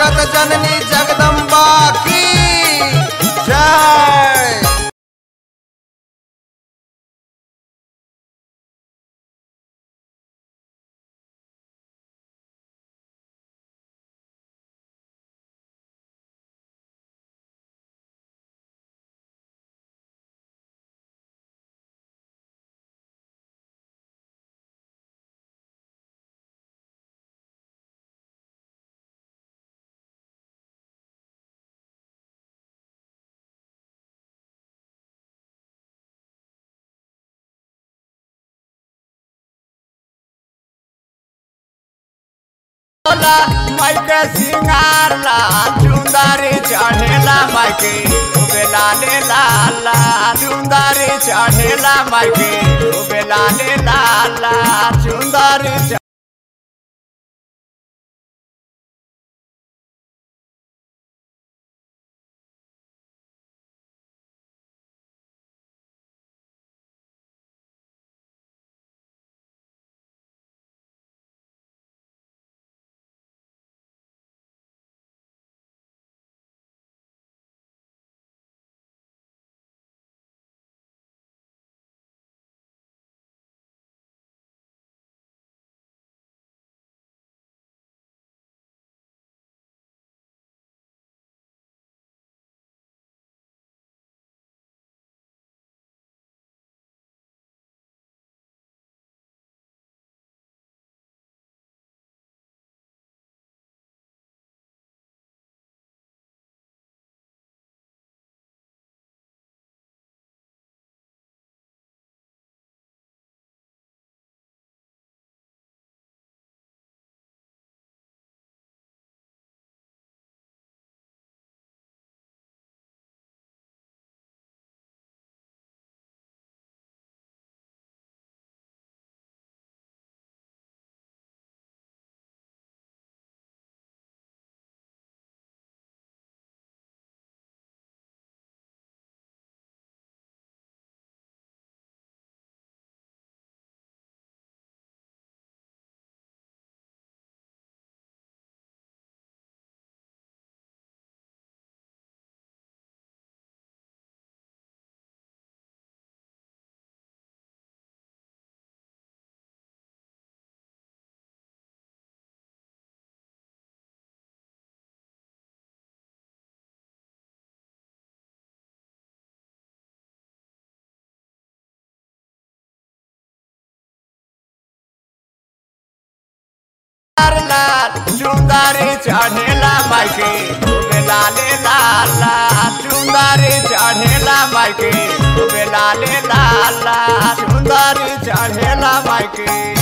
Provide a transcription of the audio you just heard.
जगत जननी जगदम्बा की जय बोला माइके सिंगार लाल चुंदारी चढ़ेला माइके उबेला ले लाला चुंदारी चढ़ेला माइके उबेला ले लाला चुंदारी च- लाल चुंदारी चढ़ेला माइके उबेला ले लाला चुंदारी चढ़ेला माइके उबेला ले लाला चुंदारी चढ़ेला माइके